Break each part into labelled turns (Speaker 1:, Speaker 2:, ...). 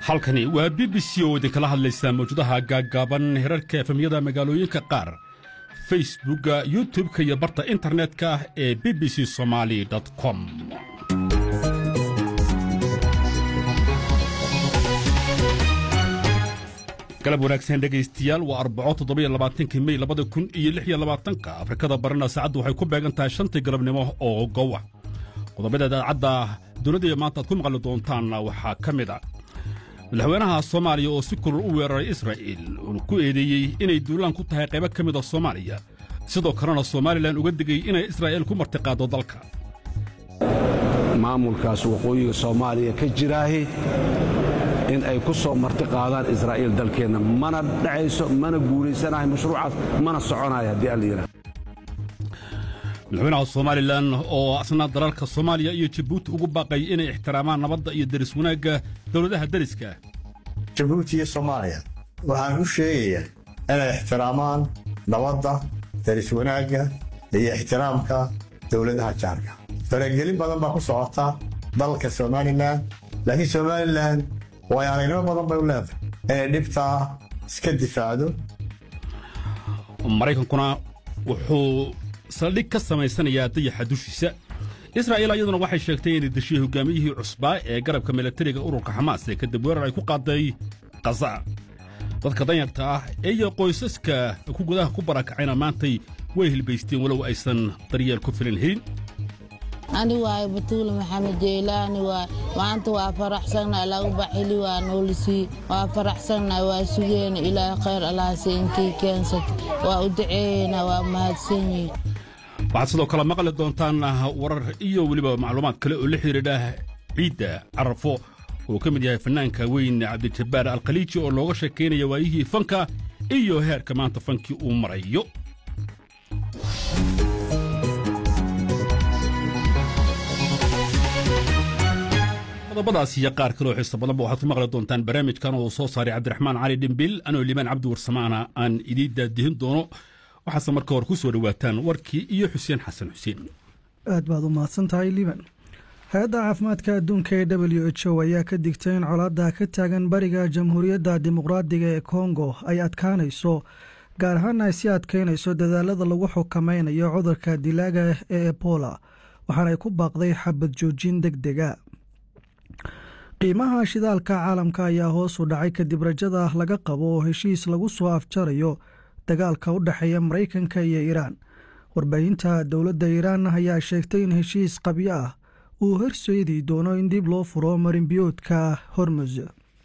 Speaker 1: halkani waa b b c oo idinkala hadlaysaa mawjadaha gaaggaaban herarka efemyada magaalooyinka qaar facebookga youtub-ka iyo barta internetka ee b b c somaali com galab wanaagsan dhegaystayaal waa arbaco toddobiyo labaatanki mey labada kun iyo lix iyo labaatanka afrikada barina saacaddu waxay ku beegan tahay shantii galabnimo oo gowa qodobada idaacadda dunida maanta aad ku maqli doontaanna waxaa ka mid a madaxweynaha soomaaliya oo si kulul u weeraray israa'iil uuna ku eedeeyey inay duulaan ku tahay qaybo ka mid a soomaaliya sidoo kalena somalilan uga digay inay israa'iil ku martiqaaddo dalka
Speaker 2: maamulkaas waqooyiga soomaaliya ka jiraahi in ay ku soo marti qaadaan israa'iil dalkeenna mana dhacayso mana guulaysanahay mashruucaas mana soconayo haddii alla yidhaha
Speaker 1: madaxweynaha somalilan oo asna dalalka soomaaliya iyo jabuuti ugu baaqay inay ixtiraamaan nabadda iyo deris wanaagga dowladaha deriska
Speaker 3: jabuuti iyo soomaaliya waxaan u sheegayaa inay ixtiraamaan nabadda deris wanaagga iyo ixtiraamka dowladaha jaarka faragelin badan baa ku socota dalka somalilan laakiin somalilan way aragnimo badan bay u leedahay inay dhibtaa iska difaacdo
Speaker 1: maraykankuna wuxuu saldhig ka samaysanayaa dayaxa dushiisa israa'iil ayaduna waxay sheegtay inay deshiyey hogaamiyihii cusbaa ee garabka milatariga ururka xamaas ee kadib weerar ay ku qaaday khaza dadka danyarta ah iyo qoysaska ku gudaha ku barakacayna maantay way hilbaysteen walow aysan daryeel ku filan helin
Speaker 4: ani waayo batuule maxamed jeylaani waay maanta waa faraxsanna lagu baxili waa noolisii waa faraxsanna waa sugeena ilaahay khayr allahase inkii keensata waa u daceeyeyna waa mahadsanyihin
Speaker 1: waxaad sidoo kale maqli doontaan warar iyo weliba macluumaad kale oo la xidhiidha ciidda carafo oo ka mid yahay fannaanka weyn cabdijabbaar alkhaliiji oo looga sheekaynaya waayihii fanka iyo heerka maanta fankii uu marayo qodobadaas iyo qaar kaloo xiiso badanba waxaad ku maqli doontaan barnaamijkan oo soo saaray cabdiraxmaan cali dhimbil anoo limaan cabdi warsamaana aan idiin daadihin doono waxaase marka hore ku soo dhowaataan warkii iyo xuseen xasan xuseen
Speaker 5: aad baad u mahadsan tahay liban hay-adda caafimaadka adduunka ee w h o ayaa ka digtay in colaadda ka taagan bariga jamhuuriyadda dimuqraadiga ee kongo ay adkaanayso gaar ahaana ay sii adkaynayso dadaalada lagu xukameynayo cudurka dilaaga ee ebola waxaanay ku baaqday xabad joojin deg dega qiimaha shidaalka caalamka ayaa hoos u dhacay kadib rajada laga qabo oo heshiis lagu soo afjarayo dagaalka u dhexeeya maraykanka iyo iiraan warbaahinta dowladda iiraan ayaa sheegtay in heshiis qabyo ah uu horseedi doono in dib loo furo marinbiyoodka hormuz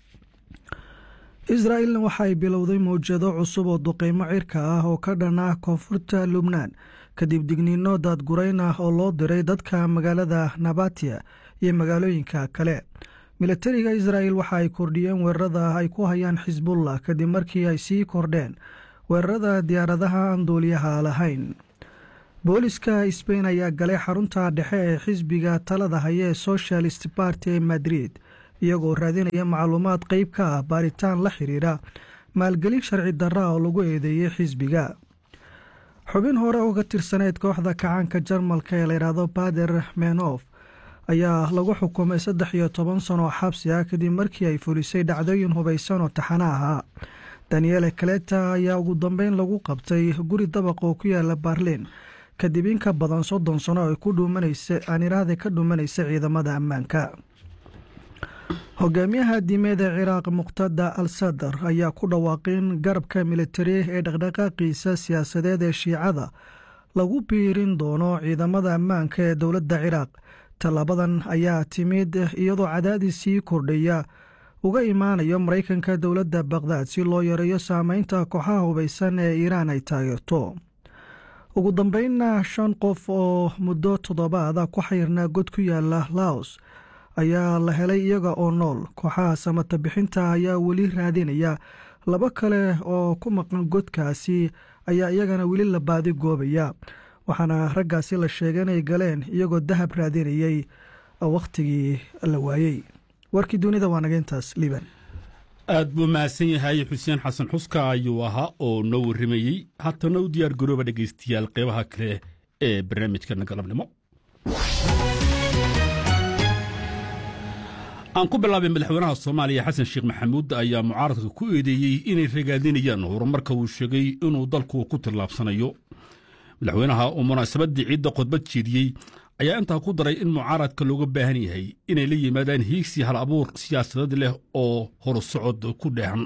Speaker 5: israa'ilna waxaay bilowday mawjado cusub oo duqeymo cirka ah oo ka dhan ah koonfurta lubnaan kadib digniino daadgurayn ah oo loo diray dadka magaalada nabatiya iyo magaalooyinka kale milatariga israa'il waxa ay kordhiyeen weerarada ay ku hayaan xisbullah kadib markii ay sii kordheen weerarada diyaaradaha aan duuliyaha lahayn booliska sbain ayaa galay xarunta dhexe ee xisbiga talada haya ee socialist barty ee madrid iyagoo raadinaya macluumaad qeyb ka ah baaritaan la xiriira maalgelin sharci darra oo lagu eedeeyey xisbiga xubin hore oo ka tirsaneyd kooxda kacaanka jarmalka ee layidhaahdo bader menof ayaa lagu xukumay saddex iyo toban sano oo xabsi ah kadib markii ay fulisay dhacdooyin hubaysan oo taxano ahaa daniele kaleta ayaa ugu dambeyn lagu qabtay guri dabaq oo ku yaala barliin kadib in ka badan soddon sano ay ku dhuumanaysa aaniraahda ka dhuumanaysa ciidamada ammaanka hogaamiyaha diimeed ee ciraaq muqtada al sadar ayaa ku dhawaaqay in garabka militari ee dhaqdhaqaaqiisa siyaasadeed ee shiicada lagu biirin doono ciidamada ammaanka ee dowladda ciraaq tallaabadan ayaa timid iyadoo cadaadis sii kordhaya uga imaanayo maraykanka dowladda bakhdad si loo yareeyo saameynta kooxaha hubaysan ee iiraan ay taageerto ugu dambeynna shan qof oo muddo toddobaada ku xayrnaa god ku yaala laos ayaa la helay iyaga oo nool kooxaha samata bixinta ayaa weli raadinaya laba kale oo ku maqan godkaasi ayaa iyagana weli la baadi goobaya waxaana raggaasi la sheegay inay galeen iyagoo dahab raadinayay wakhtigii la waayey warkii dunida waa naga intaas liban
Speaker 1: aad buu mahadsan yahay xuseen xasan xuska ayuu ahaa oo noo warramayey haatana u diyaar garooba dhegaystayaal qeybaha kale ee barnaamijkana galabnimo aan ku bilaabay madaxweynaha soomaaliya xasan sheekh maxamuud ayaa mucaaradka ku eedeeyey inay ragaadinayaan horumarka uu sheegay inuu dalku ku tillaabsanayo madaxweynaha uu munaasabaddii ciidda khudbad jeediyey ayaa intaa ku daray in mucaaradka looga baahan yahay inay la yimaadaan hiigsi hal abuur siyaasadeed leh oo horusocod ku dheehan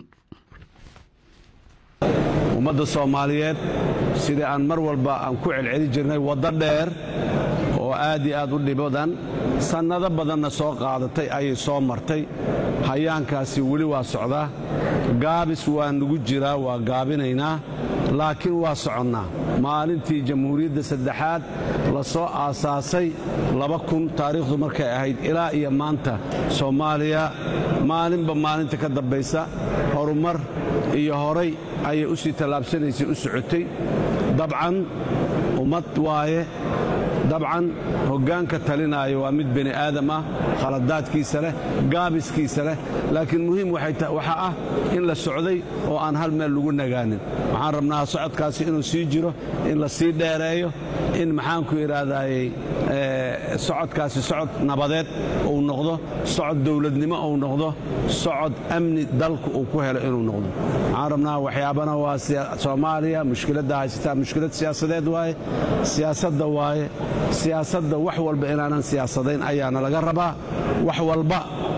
Speaker 2: ummadda soomaaliyeed sidai aan mar walba aan ku celceli jirnay waddo dheer oo aad iyo aad u dhibadan sannado badanna soo qaadatay ayay soo martay hayaankaasi weli waa socdaa gaabis waa nugu jiraa waa gaabinaynaa laakiin waa soconnaa maalintii jamhuuriyadda saddexaad la soo aasaasay laba kun taariikhdu markay ahayd ilaa iyo maanta soomaaliya maalinba maalinta ka dambaysa horumar iyo horay ayay u sii tallaabsanaysay u socotay dabcan ummad waaye dabcan hoggaanka talinaayo waa mid bini aadam ah khaladaadkiisa leh gaabiskiisa leh laakiin muhiim waxaa ah in la socday oo aan hal meel lagu nagaanin waxaan rabnaa socodkaasi inuu sii jiro in la sii dheereeyo in maxaanku idhaahdaayey socodkaasi socod nabadeed uu noqdo socod dowladnimo uu noqdo socod amni dalku uu ku helo inuu noqdo waxaan rabnaa waxyaabana waa soomaaliya mushkiladda haysataa mushkilad siyaasadeed waaye siyaasadda waaye siyaasadda wax walba inaanan siyaasadayn ayaana laga rabaa wax walba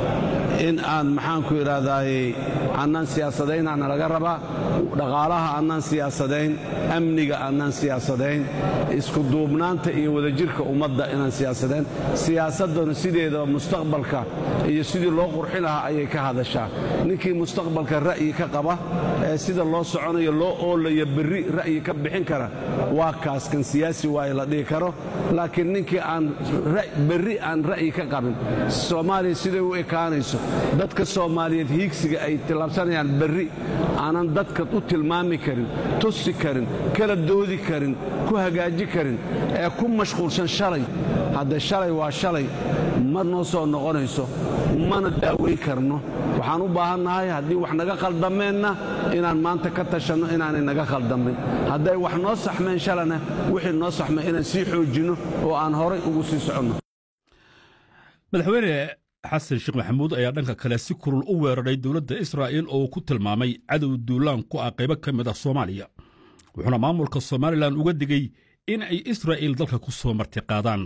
Speaker 2: in aan maxaanku idhaahdaayey annaan siyaasadaynaana laga rabaa dhaqaalaha annaan siyaasadayn amniga annaan siyaasadayn iskuduubnaanta iyo wadajirka ummadda inaan siyaasadayn siyaasaddana sideedaba mustaqbalka iyo sidii loo qurxi lahaa ayay ka hadashaa ninkii mustaqbalka ra'yi ka qaba ee sida loo soconayo loo oolayo berri ra'yi ka bixin kara waa kaas kan siyaasi waaye la dhihi karo laakiin ninkii aan berri aan ra'yi ka qabin soomaaliya siday u ekaanayso dadka soomaaliyeed hiigsiga ay tillaabsanayaan berri aanan dadka u tilmaami karin tusi karin kala doodi karin ku hagaaji karin ee ku mashquulsan shalay hadde shalay waa shalay ma noo soo noqonayso mana daaweyn karno waxaan u baahannahay haddii wax naga khaldameenna inaan maanta ka tashanno inaanay naga khaldamin hadday wax noo saxmeen shalana wixii noo saxmeen inaan sii xoojinno oo aan horay ugu sii soconno
Speaker 1: madaxweyne xasan sheekh maxamuud ayaa dhanka kale si kulul u weeraray dowladda israa'iil oo ku tilmaamay cadow duulaan ku ah qaybo ka mid ah soomaaliya wuxuuna maamulka somalilan uga digey in ay israa'iil dalka ku soo martiqaadaan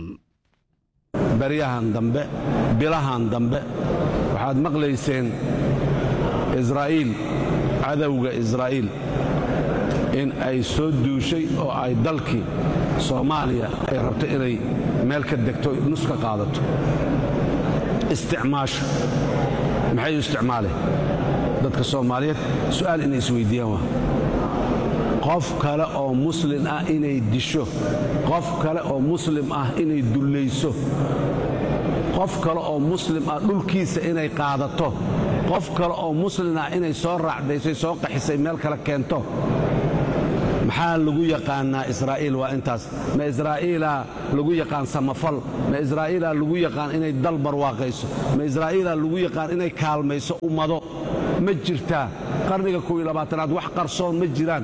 Speaker 2: baryahan dambe bilahan dambe waxaad maqlayseen israa'iil cadowga israa'iil in ay soo duushay oo ay dalkii soomaaliya ay rabto inay meel ka degto nus ka qaadato isticmaasho maxay u isticmaaleen dadka soomaaliyeed su'aal inay isweyddiiyaan waa qof kale oo muslim ah inay disho qof kale oo muslim ah inay dullayso qof kale oo muslim ah dhulkiisa inay qaadato qof kale oo muslim ah inay soo raacdaysay soo qaxisay meel kale keento maxaa lagu yaqaannaa israa'iil waa intaas ma israa'iilaa lagu yaqaan samafal ma israa'iilaa lagu yaqaan inay dal barwaaqayso ma israa'iilaa lagu yaqaan inay kaalmayso ummado ma jirtaa qarniga kow iyo labaatanaad wax qarsoon ma jiraan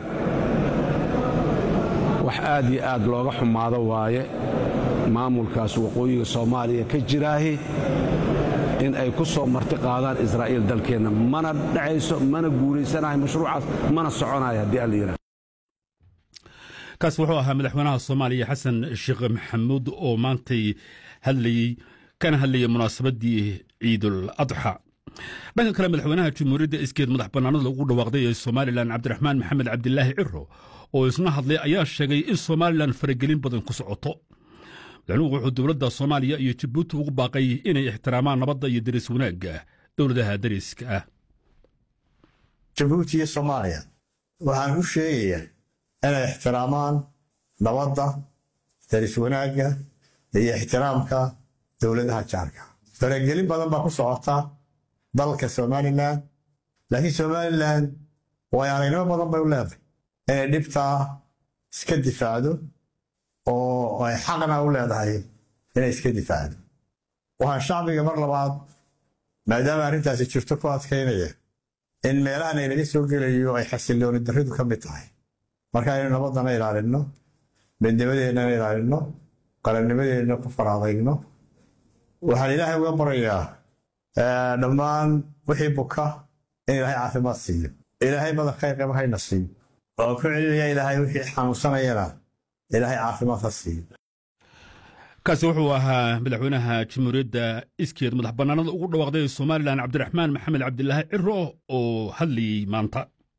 Speaker 2: wax aad iyo aad looga xumaado waaye maamulkaas waqooyiga soomaaliya ka jiraahi in ay ku soo marti qaadaan israa'iil dalkeenna mana dhacayso mana guulaysanahay mashruucaas mana soconayo haddii alla yidhaha
Speaker 1: kaas wuxuu ahaa madaxweynaha soomaaliya xasan sheekh maxamuud oo maantay hadlayey kana hadlayay munaasabaddii ciidul adxa dhanka kale madaxweynaha jamhuuriyadda iskeed madax bannaanada ugu dhawaaqday ee somalilan cabdiraxmaan maxamed cabdilaahi ciro oo isna hadlay ayaa sheegay in somalilan faragelin badan ku socoto madaxnuhu wuxuu dowladda soomaaliya iyo jabuuti ugu baaqay inay ixtiraamaan nabadda iyo deris wanaagga dowladaha dariska ah
Speaker 3: jabuuti iyo soomaaliya waxaan u sheegayaa inay ixtiraamaan nabadda daris wanaagga iyo ixtiraamka dowladaha jaarka faragelin badan baa ku socota dalka somalilan laakiin somalilan way aragnimo badan bay u leedahay inay dhibtaa iska difaacdo oo ay xaqna u leedahay inay iska difaacdo waxaan shacbiga mar labaad maadaama arrintaasi jirto ku adkaynaya in meelahan aynaga soo gelayo ay xasilooni darridu ka mid tahay marka aynu nabaddana ilaalinno midnimadeennana ilaalinno qarannimadeenna ku faraadayno waxaan ilaahay uga barayaa dhammaan wixii buka in ilaahay caafimaad siiyo ilaahay badan khayr qaba hayna siiyo oo ku celinaya ilaahay wixii xanuunsanayana ilaahay caafimaad ha siiyo
Speaker 1: kaasi wuxuu ahaa madaxweynaha jamhuuriyadda iskeed madax bannaanada ugu dhawaaqday somalilan cabdiraxmaan maxamed cabdilaahi ciro oo hadlayey maanta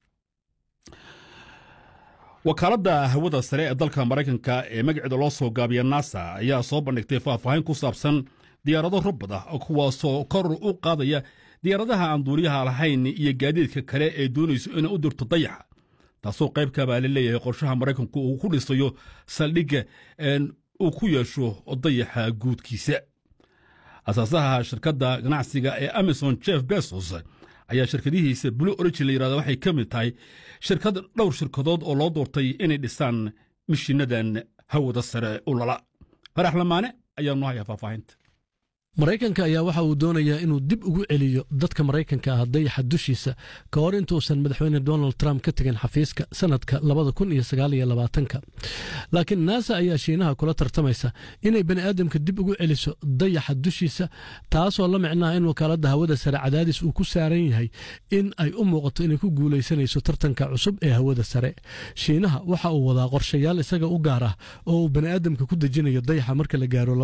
Speaker 1: wakaaladda hawada sare ee dalka maraykanka ee magaceeda loo soo gaabiya nasa ayaa soo bandhigtay faahfaahin ku saabsan diyaarado robad ah kuwaasoo kor u qaadaya diyaaradaha aan duuliyaha lahayn iyo gaadiidka kale ee doonayso inay u dirto dayaxa taasoo qaybka baa la leeyahay qorshaha maraykanku uu ku dhisayo saldhigga uu ku yeesho dayaxa guudkiisa asaasaha shirkadda ganacsiga ee amazon jeff besos ayaa shirkadihiisa blue origin la yirahda waxay ka mid tahay shirkad dhowr shirkadood oo loo doortay inay dhisaan mishiinadan hawada sare u lala farax lamaane ayaa noo haya faahfaahinta
Speaker 6: maraykanka ayaa waxa uu doonayaa inuu dib ugu celiyo dadka maraykanka ah dayaxa dushiisa ka hor intuusan madaxweyne donald trump ka tegin xafiiska sanadka laakiin naasa ayaa shiinaha kula tartamaysa inay bani'aadamka dib ugu celiso dayaxa dushiisa taasoo la micnaha in wakaaladda hawada sare cadaadis uu ku saaran yahay in ay u muuqato inay ku guulaysanayso tartanka cusub ee hawada sare shiinaha waxa uu wadaa qorshayaal isaga u gaar ah oo uu bani'aadamka ku dejinayo dayaxa marka la gaaro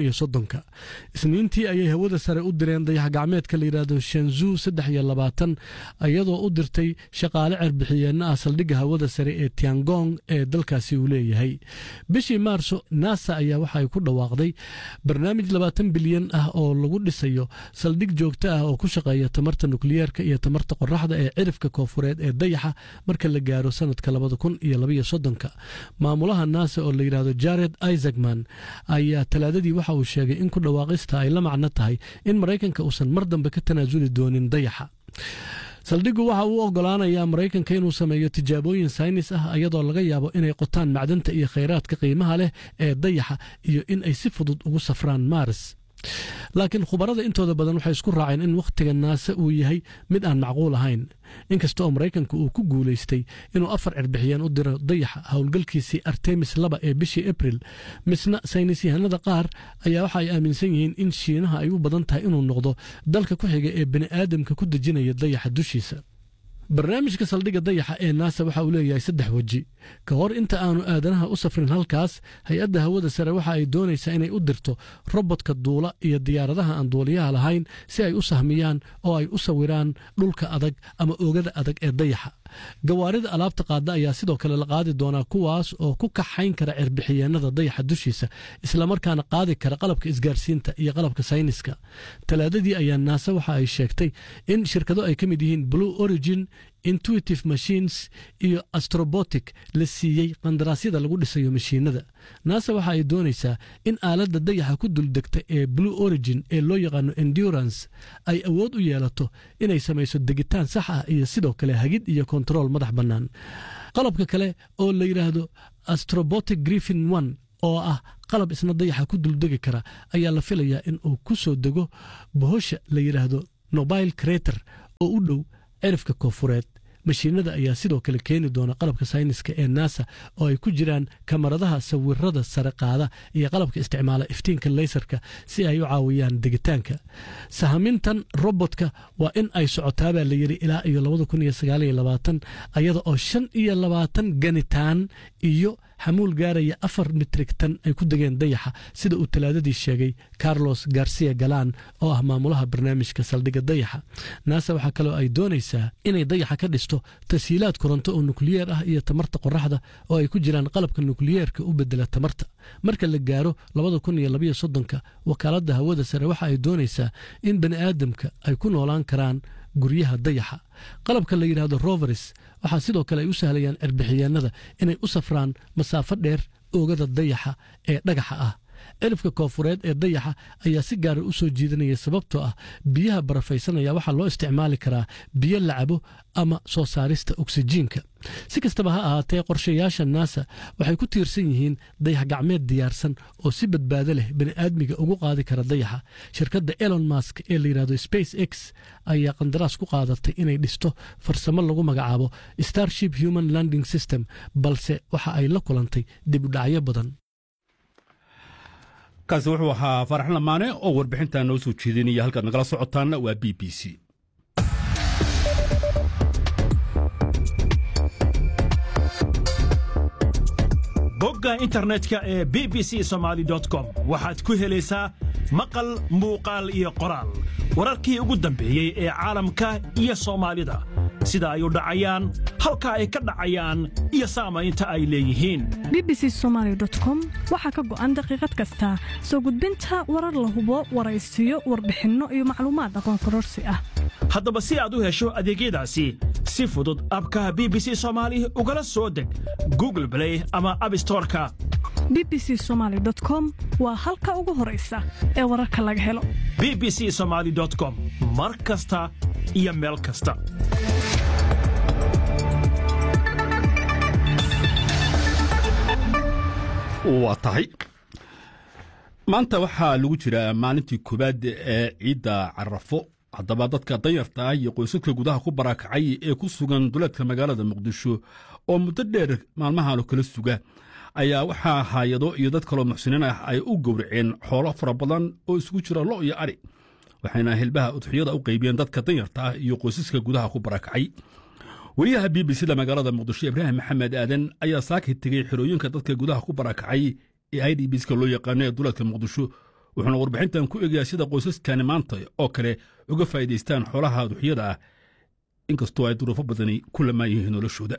Speaker 6: intii ayay hawada sare u direen dayax gacmeedka la yidhaahdo shanzu saddex iyo labaatan iyadoo u dirtay shaqaale cerbixiyeenna ah saldhigga hawada sare ee tiangong ee dalkaasi uu leeyahay bishii maarso nasa ayaa waxa ay ku dhawaaqday barnaamij labaatan bilyan ah oo lagu dhisayo saldhig joogto ah oo ku shaqeeya tamarta nukliyeerka iyo tamarta qoraxda ee cirifka koofureed ee dayaxa marka la gaaro sanadka labada kun iyo labaiyo soddonka maamulaha nasa oo la yidhaahdo jared isaacman ayaa talaadadii waxa uu sheegay in ku dhawaaqista ay la macno tahay in maraykanka uusan mar dambe ka tanaasuli doonin dayaxa saldhiggu waxa uu oggolaanayaa maraykanka inuu sameeyo tijaabooyin saynis ah iyadoo laga yaabo inay qotaan macdanta iyo khayraadka qiimaha leh ee dayaxa iyo in ay si fudud ugu safraan maaris laakiin khubarada intooda badan waxay isku raaceen in wakhtiga naase uu yahay mid aan macquul ahayn inkasta oo maraykanka uu ku guulaystay inuu afar cirbixiyeen u diro dayaxa howlgalkiisii artemis laba ee bishii abril misna saynisyahanada qaar ayaa waxa ay aaminsan yihiin in shiinaha ay u badan tahay inuu noqdo dalka ku xiga ee bani'aadamka ku dejinaya dayaxa dushiisa barnaamijka saldhigga dayaxa ee naasa waxa uu leeyahay saddex weji ka hor inta aanu aadanaha u safrin halkaas hay-adda hawada sare waxa ay doonaysaa inay u dirto robodka duula iyo diyaaradaha aan duuliyaha lahayn si ay u sahmiyaan oo ay u sawiraan dhulka adag ama oogada adag ee dayaxa gawaarida alaabta qaada ayaa sidoo kale la qaadi doonaa kuwaas oo ku kaxayn kara cirbixiyeenada dayaxa dushiisa islamarkaana qaadi kara qalabka isgaarsiinta iyo qalabka sayniska talaadadii ayaa naase waxa ay sheegtay in shirkado ay ka mid yihiin blue origin intuitive machines iyo astrobotic la siiyey qandaraasyada lagu dhisayo mashiinada naasa waxa ay doonaysaa in aaladda dayaxa ku duldegta ee blue origin ee loo yaqaano endurance ay awood u yeelato inay samayso degitaan sax ah iyo sidoo kale hagid iyo kontarool madax bannaan qalabka kale oo la yidhaahdo astrobotic griffin one oo ah qalab isna dayaxa ku duldegi kara ayaa la filayaa in uu ku soo dego bohosha la yidhaahdo nobile crater oo u dhow cirifka koofureed mashiinada ayaa sidoo kale keeni doona qalabka sayniska ee nasa oo ay ku jiraan kamaradaha sawirada sare qaada iyo qalabka isticmaala iftiinka leysarka si ay u caawiyaan degitaanka sahamintan robotka waa in ay socotaabaa la yidhi ilaa iyo ayada oo shan iyo labaatan ganitaan iyo xamuul gaaraya afar mitrig tan ay ku degeen dayaxa sida uu talaadadii sheegay carlos garcia galan oo ah maamulaha barnaamijka saldhigga dayaxa naasa waxaa kaloo ay doonaysaa inay dayaxa ka dhisto tashiilaad koronto oo nukliyeer ah iyo tamarta qoraxda oo ay ku jiraan qalabka nukliyeerka u bedela tamarta marka la gaaro ka wakaaladda hawada sare waxa ay doonaysaa in bani aadamka ay ku noolaan karaan guryaha dayaxa qalabka la yidhaahdo roveris waxaa sidoo kale ay u sahlayaan cirbixiyeenada inay u safraan masaafo dheer oogada dayaxa ee dhagaxa ah cirifka koofureed ee dayaxa ayaa si gaara u soo jiidanaya sababtoo ah biyaha barafaysanaya waxaa loo isticmaali karaa biyo la cabo ama soo saarista oksijiinka si kastaba ha ahaatee qorshayaasha naasa waxay ku tiirsan yihiin dayax gacmeed diyaarsan oo si badbaado leh bani'aadmiga ugu qaadi kara dayaxa shirkadda elon mask ee la yidhahdo space x ayaa qandaraas ku qaadatay inay dhisto farsamo lagu magacaabo starship human landing system balse waxa ay la kulantay dib u dhacyo badan
Speaker 1: kaasi wuxuu ahaa faarax lamaane oo warbixintan noo soo jeedinaya halkaad nagala socotaanna waa b b c
Speaker 7: bogga internetka ee b b c somaali com waxaad ku helaysaa maqal muuqaal iyo qoraal wararkii ugu dambeeyey ee caalamka iyo soomaalida sida ay u dhacayaan halka ay ka dhacayaan iyo saamaynta ay leeyihiin
Speaker 8: bbc somaali com waxaa ka go'an daqiiqad kasta soo gudbinta warar la hubo waraysiyo warbixinno iyo macluumaad aqoon kororsi ah
Speaker 7: haddaba si aad u hesho adeegyadaasi si fudud abkaha b b c soomaali ugala soo deg google blay ama abstoreka
Speaker 8: b b c somaali com waa halka ugu horaysa ee wararka laga helo
Speaker 7: b b c somaali com mar kasta iyo meel kasta
Speaker 1: waa tahay maanta waxaa lagu jiraa maalintii koowaad ee ciidda carafo haddaba dadka danyarta ah iyo qoysaska gudaha ku barakacay ee ku sugan duleedka magaalada muqdisho oo muddo dheer maalmahan kala suga ayaa waxaa haayado iyo dad kaloo muxsiniin ah ay u gowraceen xoolo fara badan oo isugu jira lo iyo ari waxayna hilbaha udxiyada u qaybiyeen dadka danyarta ah iyo qoysaska gudaha ku barakacay weriyaha b b c da magaalada muqdisho ibraahim maxamed aadan ayaa saakay tegey xerooyinka dadka gudaha ku barakacay ee i d bska loo yaqaano ee duleedka muqdisho wuxuuna warbixintan ku egayaa sida qoysaskani maanta oo kale uga faa'iidaystaan xoolaha duxyada ah inkastoo ay duruufo badani ku lamaan yihiin noloshooda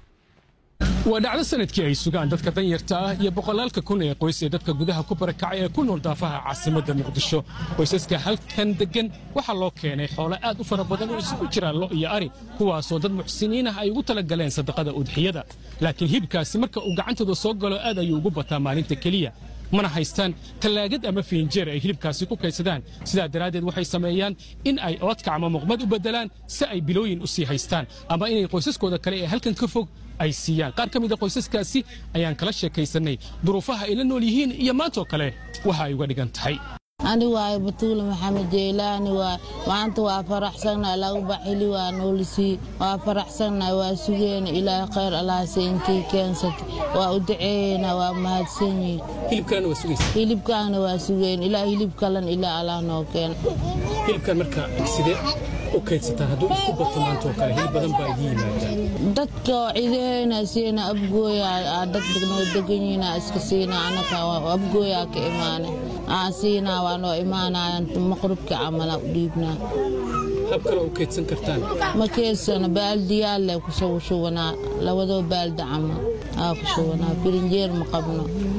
Speaker 9: waa dhacdo sanadkii ay sugaan dadka danyarta ah iyo boqolaalka kun ee qoys ee dadka gudaha ku barakacay ee ku nool daafaha caasimadda muqdisho qoysaska halkan deggan waxaa loo keenay xoolo aad u fara badan oo isugu jira lo iyo ari kuwaasoo dad muxsiniin ah ay ugu tala galeen sadaqada udxiyada laakiin hibkaasi marka uu gacantooda soo galo aad ayuu ugu bataa maalinta keliya mana haystaan tallaagad ama fiinjeer ay hilibkaasi ku kaydsadaan sidaa daraaddeed waxay sameeyaan in ay oodka ama muqmad u beddelaan si ay bilooyin u sii haystaan ama inay qoysaskooda kale ee halkan ka fog ay siiyaan qaar ka mida qoysaskaasi ayaan kala sheekaysannay duruufaha ay la nool yihiin iyo maantoo kale waxa ay uga dhigan tahay
Speaker 4: ani waayo batuule maxamed jeylaani waay maanta waa faraxsannahay lagu baxili waa noolisii waa faraxsannahay waa sugeena ilaahay khayr allahase intii keensatay waa u duceeyeyna waa mahadsan yihin hilibkaana waa sugeen ilaa hilib kalan ilaa allah noo keena
Speaker 9: hilibkan marka sidee u kaydsataan hadduu isku bato maantoo kale hilib badan baa idin yimaadaan
Speaker 4: dadka cideena siina abgooya dad noo degan yihiina iska siina anaka abgooyaa ka imaana aan siinaa waa noo imaanayaan maqribka camala u dhiibnaa
Speaker 9: hab kale u kaydsan kartaan
Speaker 4: ma keedsana baaldiyaal le kusoo shubanaa labadoo baaldi camal aa ku shubanaa birinjeer ma qabno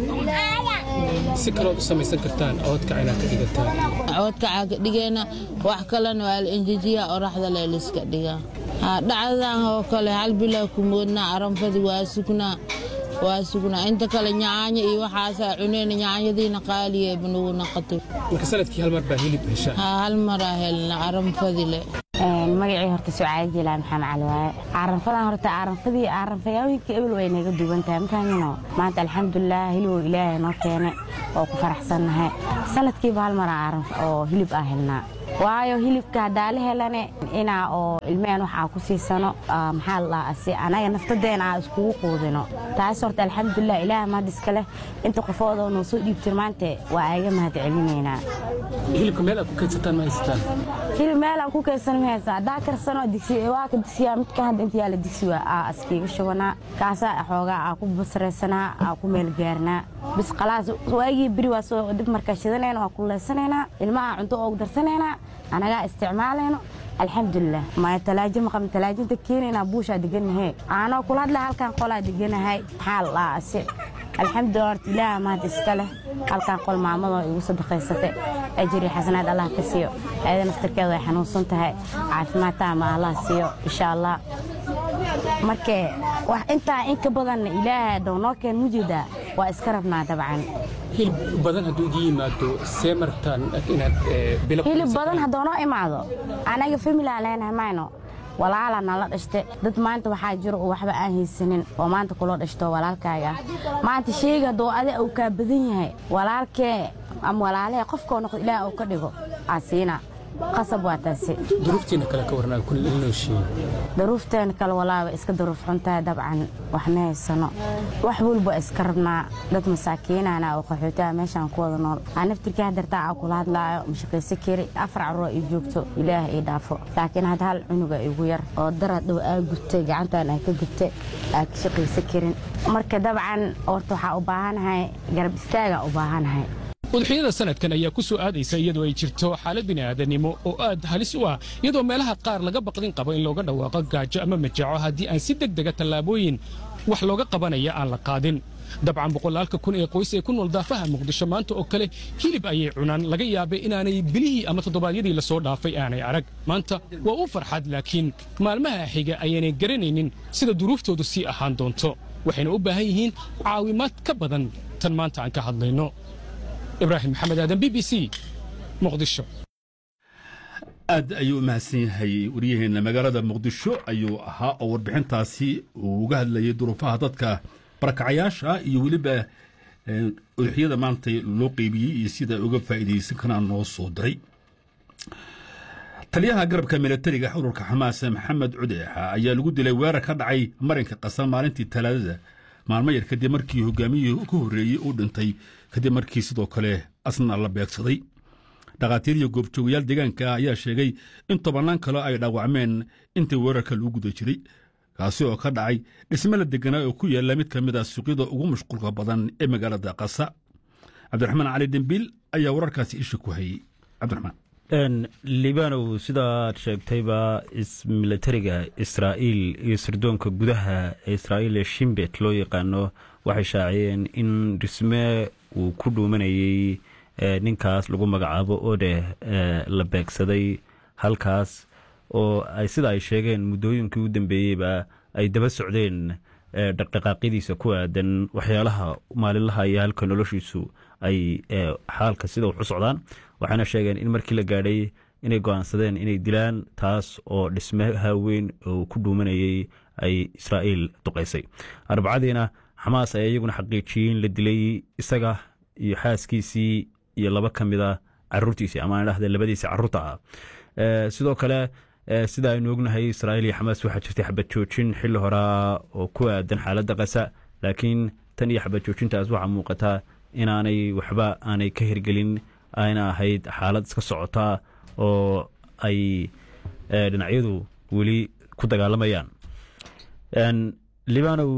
Speaker 9: si kalood u samaysan kartaan oodka inaad ka dhigataan
Speaker 4: coodkacaa ka dhigeena wax kalena waa la enjejiyaa oraxda le liska dhigaa dhacdadan oo kale hal bilaa ku moodnaa aranfadi waa sugnaa waa sugnaa inta kale nyaanya iyo waxaasaa cuneyna nyaanyadiina qaaliye banugu naqatay
Speaker 9: marka sanadkii hal mar baa hilib heshaa
Speaker 4: hal maraa helna aranfadile
Speaker 10: magacii horta sucaad jilaan maxamed cali waaye caaranfadan horta caaranfadii caaranfayaawiinka ebel way naga duwan tahay makaamino maanta alxamdulilah hiliboo ilaahay noo keene oo ku faraxsannahay sanadkiiba hal mara oo hilib aa helnaa waayo hilibka haddaa la helane inaa oo ilmeen wax aa ku siisano maxaa la dhahaa si anaga naftadeena aa iskugu quudino taas horta alxamdulilah ilaaha mahad iska leh inta qofoodoo noo soo dhiibtir maanta waa aaga mahad celinaynaa
Speaker 9: hilibka meel aad ku kaydsataan ma haysataan
Speaker 10: hilib meel aan ku kaydsan ma haysan haddaa karsano digsi waa ka digsiyaa midka hadda inta yaala digsi waa aa askiiga shubanaa kaasaa xoogaa aa ku basraysanaa aa ku meel gaarnaa bis khalaas waagii beri waa soo dib markaa shidanayna waa kuleysanaynaa ilmaha cunto oogu darsanaynaa anagaa isticmaalayno alxamdulilah maya talaajo maqabn talaajinta keenaynaa buushaa deganahay aanoo kula hadla halkan qolaa deganahay maxaa la dhahaa asi alxamdulilah horta ilaaha mahad iska leh halkan qol maamadoo igu sadaqaysatay ajiri xasanaad allah ka siiyo ayada naftarkeeda way xanuunsan tahay caafimaad taama allah siiyo insha allah markee wax intaa in ka badanna ilaaha dhow noo keen mujeedaa waa iska rabnaa dabcan
Speaker 9: hilib badan hadduu idin yimaado see martaan inaad bilo
Speaker 10: hilib badan haddoo noo imaado anaga familaa leenahay mayno walaala nala dhashte dad maanta waxaa jiro oo waxba aan haysanin oo maanta kuloo dhashto walaalkaaga maanta sheega haddoo adi uu kaa badan yahay walaalkee ama walaalahee qofkoo noqdo ilaah uu ka dhigo aa siina qasab waa taasi
Speaker 9: duruuftiina kale ka warnaa kulli ilnooshiin
Speaker 10: daruufteena kale walaaba iska daruuf xuntahay dabcan wax ma haysano wax walba iska rabnaa dad masaakiinana oo qaxootaha meeshaan ku wada nool aa naftirkii hadartaa aa kula hadlaayo mashaqayso kari afar carruur ii joogto ilaah ii dhaafo laakiin hadda hal cunuga igu yar oo darad dhow aa gubtay gacantan aa ka gubtay aa ka shaqayso karin marka dabcan horta waxaa u baahanahay garab istaagaa u baahanahay
Speaker 9: udxiyada sanadkan ayaa ku soo aadaysa iyadoo ay jirto xaalad bini'aadanimo oo aad halis u ah iyadoo meelaha qaar laga baqdin qabo in looga dhawaaqo gaajo ama majaco haddii aan si deg dega tallaabooyin wax looga qabanaya aan la qaadin dabcan boqolaalka kun ee qoys ee ku nool daafaha muqdisho maanta oo kale hilib ayay cunaan laga yaabay inaanay bilihii ama toddobaadyadii la soo dhaafay aanay arag maanta waa u farxad laakiin maalmaha xiga ayaanay garanaynin sida duruuftoodu sii ahaan doonto waxayna u baahan yihiin caawimaad ka badan tan maanta aan ka hadlayno ibraahim maxamed aadan b b c muqdisho
Speaker 1: aad ayuu u mahadsan yahay waryaheena magaalada muqdisho ayuu ahaa oo warbixintaasi uu uga hadlayay duruufaha dadka barakacayaasha iyo weliba uduxyada maanta loo qeybiyey iyo sida uga faa'iidaysan karaan noo soo diray taliyaha garabka milatariga ururka xamaas maxamed cudeexa ayaa lagu dilay weerar ka dhacay marinka qasan maalintii talaadada maalmo yar kadib markii hogaamiyihii ka horreeyey uu dhintay kadib markii sidoo kale asna la beegsaday dhakhaatiir iyo goobjoogayaal deegaanka ayaa sheegay in tobannaan kale ay dhaawacmeen intii weerarka lagu guda jiray kaasi oo ka dhacay dhisme la deganaa oo ku yaalla mid ka mid ah suuqyada ugu mashquulka badan ee magaalada qasa cabdiraxmaan cali dembiil ayaa wararkaasi isha ku hayey cabdiraxmaan
Speaker 11: libanow sidaad sheegtayba militariga israa'iil iyo sirdoonka gudaha ee israa'iil ee shimbet loo yaqaano waxay shaaciyeen in dhisme uu ku dhuumanayey ninkaas lagu magacaabo ode la beegsaday halkaas oo ay sida ay sheegeen muddooyinkii u dambeeyeyba ay daba socdeen dhaqdhaqaaqyadiisa ku aadan waxyaalaha maalinlaha iyo halka noloshiisu ay xaalka sida wax u socdaan waxayna sheegeen in markii la gaadhay inay go-aansadeen inay dilaan taas oo dhismaha weyn oo ku dhuumanayey ay israa'iil duqaysay arbacadiina xamaas ayaa iyaguna xaqiijiyey in la dilay isaga iyo xaaskiisii iyo laba ka mid a caruurtiisii ama dhahda labadiisii caruurta ah sidoo kale sida aynu ognahay israa'iil iyo xamaas waxaa jirtay xabad joojin xilli horaa oo ku aadan xaaladda qasa laakiin tan iyo xabad joojintaas waxaa muuqataa inaanay waxba aanay ka hirgelin ayna ahayd xaalad iska socota oo ay dhinacyadu weli ku dagaalamayaan libanow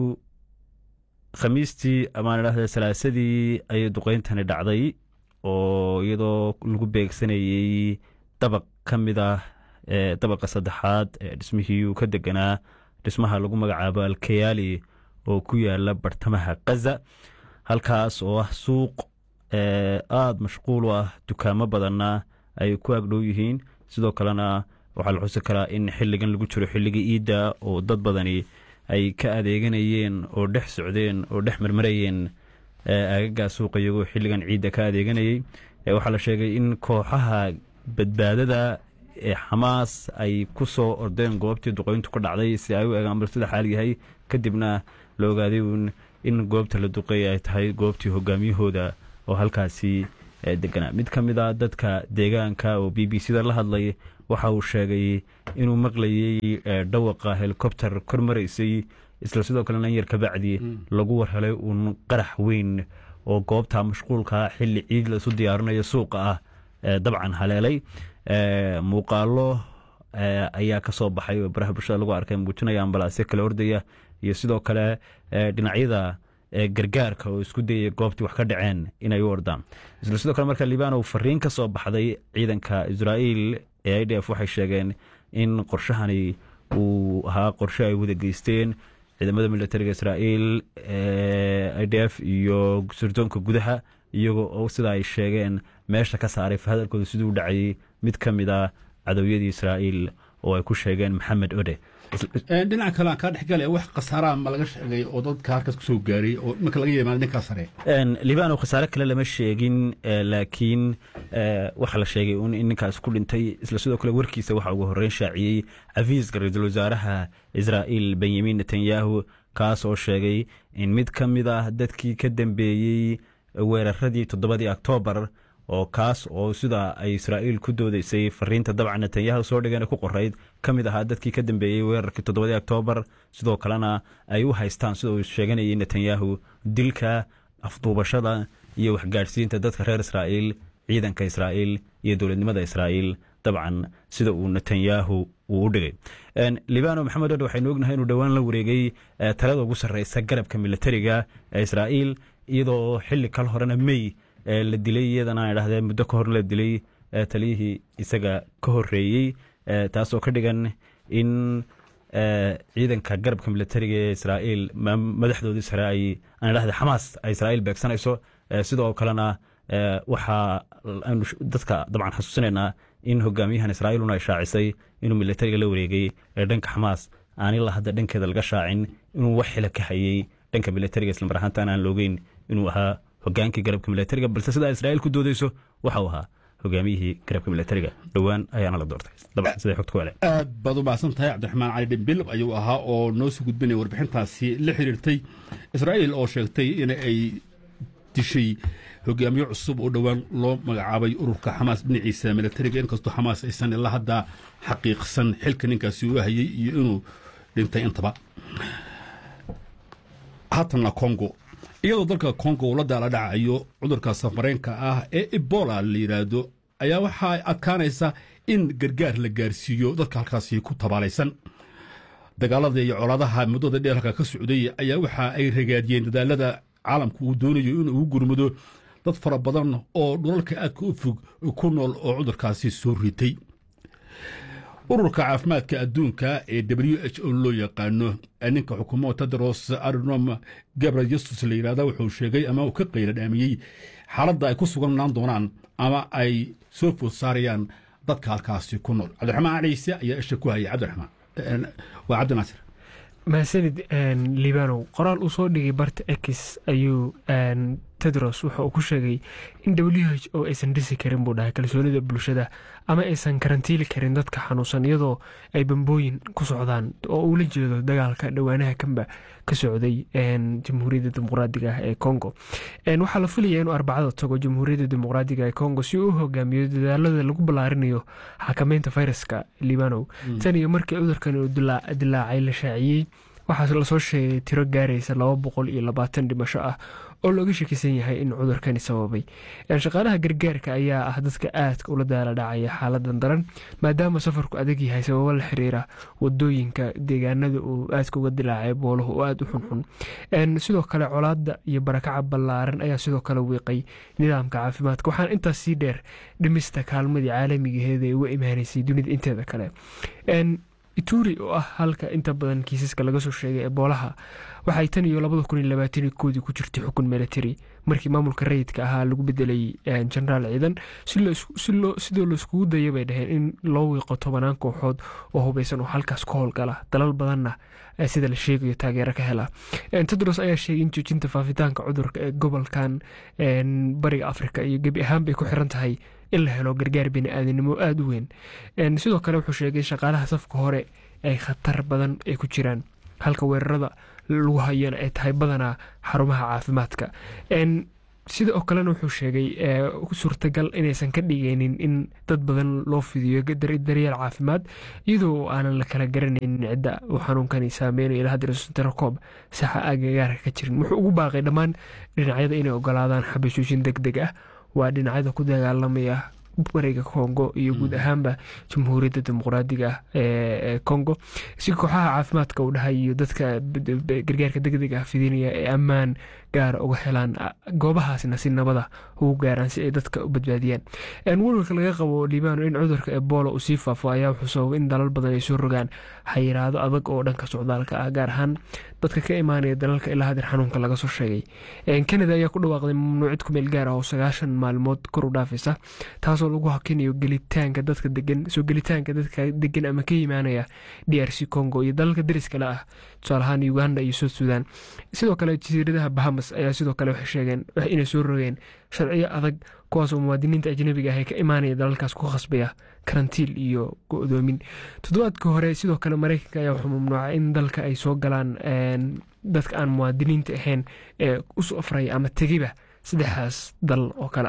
Speaker 11: khamiistii amaan dhahda salaasadii ayay duqeyntani dhacday oo iyadoo lagu beegsanayey dabaq ka mid ah dabaqa saddexaad ee dhismihii uu ka deganaa dhismaha lagu magacaabo alkayaali oo ku yaala bartamaha kaza halkaas oo ah suuq aada mashquul u ah dukaamo badanna ay ku agdhow yihiin sidoo kalena waxaa la xusi karaa in xilligan lagu jiro xilligii iidda oo dad badani ay ka adeeganayeen oo dhex socdeen oo dhex marmarayeen aagagaa suuqa iyagoo xilligan ciidda ka adeeganayey waxaa la sheegay in kooxaha badbaadada ee xamaas ay ku soo ordeen goobtii duqeyntu ka dhacday si ay u eegaan bal sida xaal yahay kadibna la ogaaday uun in goobta la duqeeyay ay tahay goobtii hogaamiyahooda oo halkaasi deganaa mid ka mid a dadka deegaanka oo b b c da la hadlay waxa uu sheegay inuu maqlayey dhawaqa helikobter kor maraysay isla sidoo kalena in yar kabacdi lagu warhelay uun qarax weyn oo goobta mashquulka xilli ciid laisu diyaarinayo suuqa ah dabcan haleelay muuqaalo ayaa ka soo baxay oo baraha bulshada lagu arkay muujinaya ambalaasyo kale ordaya iyo sidoo kale dhinacyada gargaarka oo isku dayaya goobtii wax ka dhaceen inay u ordaan isla sidoo kale marka libanow fariin ka soo baxday ciidanka israa'iil ee i d f waxay sheegeen in qorshahani uu ahaa qorshe ay wada geysteen ciidamada militariga israa'iil i d f iyo sirdoonka gudaha iyagoo oo sida ay sheegeen meesha ka saaray fahadalkooda siduu dhacayay mid ka mid a cadowyadii israa'iil oo ay ku sheegeen maxamed ode
Speaker 1: dhinaca kale aan kaa dhexgale wax khasaaraha ma laga sheegay oo dadka halkaas ku soo gaaray oo marka laga yimaado ninkaa sare
Speaker 11: libano khasaare kale lama sheegin laakiin waxaa la sheegay un in ninkaas ku dhintay isla sidoo kale warkiisa waxaa ugu horreyn shaaciyey cafiiska ra-iisul wasaaraha israa'iil benyamin netanyahu kaas oo sheegay in mid ka mid ah dadkii ka dambeeyey weeraradii toddobadii oktoobar oo kaas oo sida ay israa'iil ku doodeysay fariinta dabcan netanyahu soo dhigeen ku qorayd ka mid ahaa dadkii ka dambeeyey weerarkii toddobadii oktoobar sidoo kalena ay u haystaan sida uu sheeganayay netanyahu dilka afduubashada iyo waxgaadhsiinta dadka reer israa'iil ciidanka israa'iil iyo dowladnimada israa'iil dabcan sida uu netanyahu uu u dhigay libano maxamed odhe waxaynu ognahay inuu dhowaan la wareegay talada ugu sarreysa garabka militariga ee israa'iil iyadoo xilli kal horena mey la dilay iyadana aan idhahdee muddo ka hor la dilay taliyihii isaga ka horeeyey taasoo ka dhigan in ciidanka garabka militariga ee israa'iil madaxdoodii sare ay aan idhahde xamaas ay israa'iil beegsanayso sidoo kalena waxaa aynu dadka dabcan xasuusinaynaa in hogaamiyahan israa'iiluna ay shaacisay inuu militariga la wareegay ee dhanka xamaas aan ilaa hadda dhankeeda laga shaacin inuu wax xila ka hayey dhanka militariga islamar ahaantaan aan loogeyn inuu ahaa hogaankii garabka militariga balse sidaa israa'iil ku doodeyso waxa uu ahaa hogaamiyihii garabka militariga dhowaan ayaana la doortay dabcan siday xogta ku hele
Speaker 1: aad baad u mahadsan tahay cabdiraxmaan cali dhimbil ayuu ahaa oo noo soo gudbinaya warbixintaasi la xiriirtay israa'iil oo sheegtay in ay dishay hogaamiye cusub oo dhowaan loo magacaabay ururka xamaas dhinaciisa militariga inkastoo xamaas aysan ilaa hadda xaqiiqsan xilka ninkaasi uu hayey iyo inuu dhintay intaba haatanna congo iyadoo dalka congo uu la daala dhacayo cudurka safareenka ah ee ebola la yidhaahdo ayaa waxaa adkaanaysa in gargaar la gaarsiiyo dadka halkaasi ku tabaalaysan dagaalada iyo colaadaha muddada dheer halka ka socday ayaa waxa ay ragaadiyeen dadaalada caalamku uu doonayo in uu gurmado dad fara badan oo dhulalka aadka u fog ku nool oo cudurkaasi soo ritay ururka caafimaadka adduunka ee w h o loo yaqaano ninka xukuumo tedros adnom gabrayesus la yidhahda wuxuu sheegay ama uu ka qayla dhaamiyey xaaladda ay ku suganaan doonaan ama ay soo food saarayaan dadka halkaasi ku nool cabdiraxmaan ciise ayaa isha ku hayay cabdiraxmaan waa cabdinaasir
Speaker 12: mahadsanid libanow qoraal uu soo dhigay barta ex ayuu tedros wuxa uu ku sheegay in w h o aysan dhisi karin buu dhahay kalsoonida bulshada ama aysan karantiili karin dadka xanuunsan iyadoo ay bambooyin ku socdaan oo uu la jeedo dagaalka dhowaanaha kanba ka socday jamhuuriyadda dimuqraadiga ah ee congo waxaa la filaya inuu arbacada tago jamhuuriyadda dimuqraadiga ee congo si uu u hogaamiyo dadaalada lagu ballaarinayo xakameynta fayraska libanow tan iyo markii cudurkan uu dilaacay la shaaciyey waxaa lasoo sheegay tiro gaaraysa laba boqol iyo labaatan dhimasho ah oo looga shakisan yahay in cudurkani sababay shaqaalaha gargaarka ayaa ah dadka aadka ula daala dhacaya xaaladan daran maadaama safarku adag yahay sababo la xiriira wadooyinka deegaanada uu aadka uga dilaacay booluhu oo aada u xunxun sidoo kale colaada iyo barakaca ballaaran ayaa sidoo kale wiiqay nidaamka caafimaadka waxaana intaas sii dheer dhimista kaalmadii caalamigaheeda ee uga imaanaysay dunida inteeda kale ituri oo ah halka inta badan kiisaska laga soo sheegay eboolaha waxay tan iyo labada kun iyo labaatan koodii ku jirtay xukun military markii maamulka rayidka ahaa lagu bedelay jenaraal ciidan sidoo laiskugu daya bay dhaheen in loo wiiqo tobanaan kooxood oo hubeysan oo halkaas ka howlgala dalal badanna sida la sheegayo taageero ka hela tedros ayaa sheegay in joojinta faafitaanka cudurka ee gobolkan bariga afrika iyo gebi ahaan bay ku xiran tahay in la helo gargaar bini-aadanimo aada u weyn sidoo kale wuxuu sheegay shaqaalaha safka hore ay khatar badan ay ku jiraan halka weerarada lagu hayana ay tahay badanaa xarumaha caafimaadka sidoo kalena wuxuu sheegay suurtagal inaysan ka dhigaynin in dad badan loo fidiyo daryeel caafimaad iyadoo aanan la kala garanaynin cidda uu xanuunkani saameynayo ilaa hadda tirakob saxa agagaarka ka jirin wuxuu ugu baaqay dhammaan dhinacyada inay ogolaadaan xabashooshin deg deg ah waa dhinacyada ku dagaalamaya bariga congo iyo guud ahaanba jamhuuriyadda dimuqraadiga ah ee congo si kooxaha caafimaadka uu dhahay iyo dadka gargaarka degdeg ah fidinaya ee ammaan gaara uga helaan goobahaasna si nabada ugu gaaraan si ay dadka u badbaadiyaan walwalka laga qabo libano in cudurka ebola uu sii faafo ayaa wuxuu sababay in dalal badan ay soo rogaan xayiraado adag oo dhanka socdaalka ah gaar ahaan dadka ka imaanaya dalalka ilaa hadir xanuunka laga soo sheegay kanada ayaa ku dhawaaqday mamnuucid kumeel gaar ah oo sagaashan maalmood kor u dhaafaysa taasoo lagu hakinayo gelitaanka dadka degan soo gelitaanka dadka degan ama ka imaanaya d r c congo iyo dalalka dariska le ah tusaalahaan uganda iyo south sudan sidoo kale jasiiradaha bahamas ayaa sidoo kale waxay sheegeen inay soo rogeen sharciyo adag kuwaasoo muwaadiniinta ajnabiga ah ee ka imaanaya dalalkaas ku khasbaya karantiil iyo go-doomin toddobaadka hore sidoo kale mareykanka ayaa wuxuu mamnuucay in dalka ay soo galaan dadka aan muwaadiniinta ahayn ee u safraya ama tegiba saddexdaas dal oo kale ah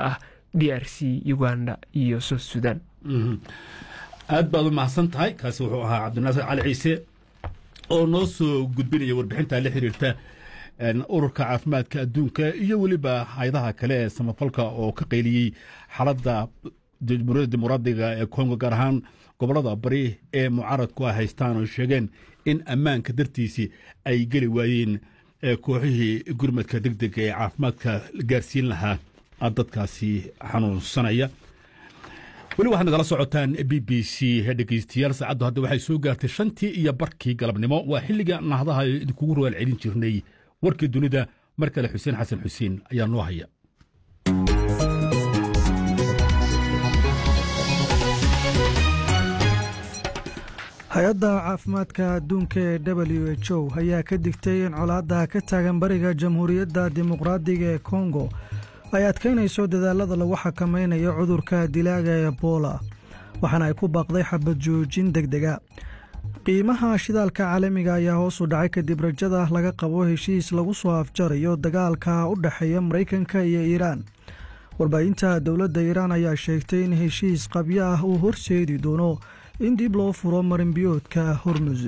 Speaker 12: d r c uganda iyo south sudan
Speaker 1: aad baad u mahadsan tahay kaasi wuxuu ahaa cabdinaasir cali ciise oo noo soo gudbinaya warbixinta la xiriirta ururka caafimaadka adduunka iyo weliba hayadaha kale ee samafalka oo ka qayliyey xaaladda jamhuuriyadda dimuqraadiga ee kongo gaar ahaan gobollada bari ee mucaaradku ay haystaan oo sheegeen in ammaanka dartiisii ay geli waayeen kooxihii gurmadka deg dega ee caafimaadka gaarsiin lahaa dadkaasi xanuunsanaya weli waxaad nagala socotaan b b c dhegeystayaal saacaddu hadda waxay soo gaartay shantii iyo barkii galabnimo waa xilliga nahdaha idinkugu rogaal celin jirnay warkii dunida mar kale xuseen xasan xuseen ayaa noo haya
Speaker 5: hay-adda caafimaadka adduunka ee w h o ayaa ka digtay in colaadda ka taagan bariga jamhuuriyadda dimuqraadiga ee kongo ay adkaynayso dadaalada lagu xakamaynayo cudurka dilaaga ebola waxaana ay ku baaqday xabad joojin deg dega qiimaha shidaalka caalamiga ayaa hoos u dhacay kadib rajada laga qabo heshiis lagu soo afjarayo dagaalka u dhexeeya maraykanka iyo iiraan warbaahinta dowladda iiraan ayaa sheegtay in heshiis qabyo ah uu horseedi doono in dib loo furo marinbiyoodka hormus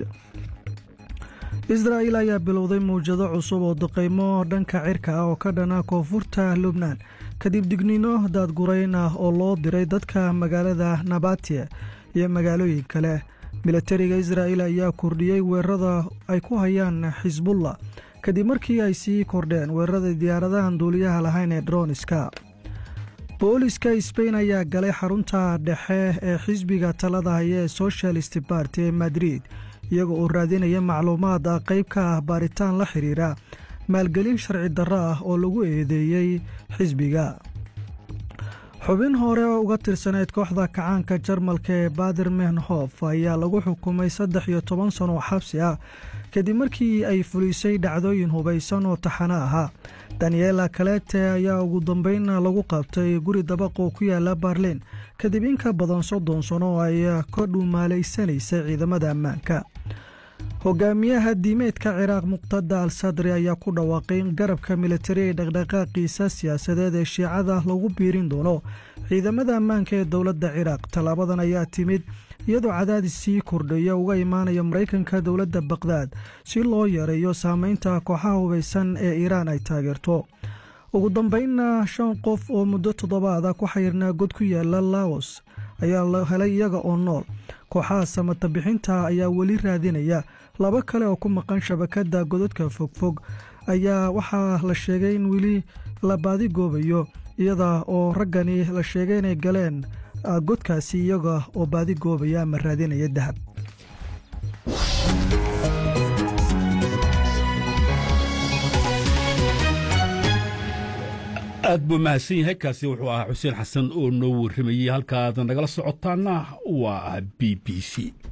Speaker 5: israa'il ayaa bilowday mawjado cusub oo duqaymo dhanka cirka ah oo ka dhana koonfurta lubnaan kadib digniino daadgurayn ah oo loo diray dadka magaalada nabatiya iyo magaalooyin kale milatariga israa'il ayaa kordhiyey weerarada ay ku hayaan xisbullah kadib markii ay sii kordheen weerarada diyaaradahan duuliyaha lahayn ee droniska booliska sbain ayaa galay xarunta dhexe ee xisbiga talada haya ee socialist barty ee madrid iyaga oo raadinaya macluumaad ah qayb ka ah baaritaan la xiriira maalgelin sharci darro ah oo lagu eedeeyey xisbiga xubin hore oo uga tirsaneyd kooxda kacaanka jarmalka ee bader menhof ayaa lagu xukumay saddex iyo toban sano oo xabsi ah kadib markii ay fulisay dhacdooyin hubaysan oo taxano ahaa daniela kalete ayaa ugu dambeyn lagu qabtay guri dabaq oo ku yaala barlin kadib in ka badan soddon sano oo ay ka dhuumaalaysanaysay ciidamada ammaanka hogaamiyaha diimeedka ciraaq muqtada al sadri ayaa ku dhawaaqay in garabka militari ee dhaqdhaqaaqiisa siyaasadeed ee shiicada lagu biirin doono ciidamada ammaanka ee dowladda ciraaq tallaabadan ayaa timid iyadoo cadaadis sii kordhaya uga imaanaya maraykanka dowladda baqdaad si loo yareeyo saameynta kooxaha hubaysan ee iiraan ay taageerto ugu dambeynna shan qof oo muddo toddobaada ku xayirnaa god ku yaala laos ayaa la helay iyaga oo nool kooxaha samata bixinta ayaa weli raadinaya laba kale oo ku maqan shabakadda godadka fogfog ayaa waxaa la sheegay in weli la baadigoobayo iyada oo raggani la sheegay inay galeen godkaasi iyaga oo baadigoobaya ama raadinaya dahab
Speaker 1: aad buu mahadsan yahay kaasi wuxuu ahaa xuseen xasan oo noo warramayey halkaad nagala socotaana waa b b c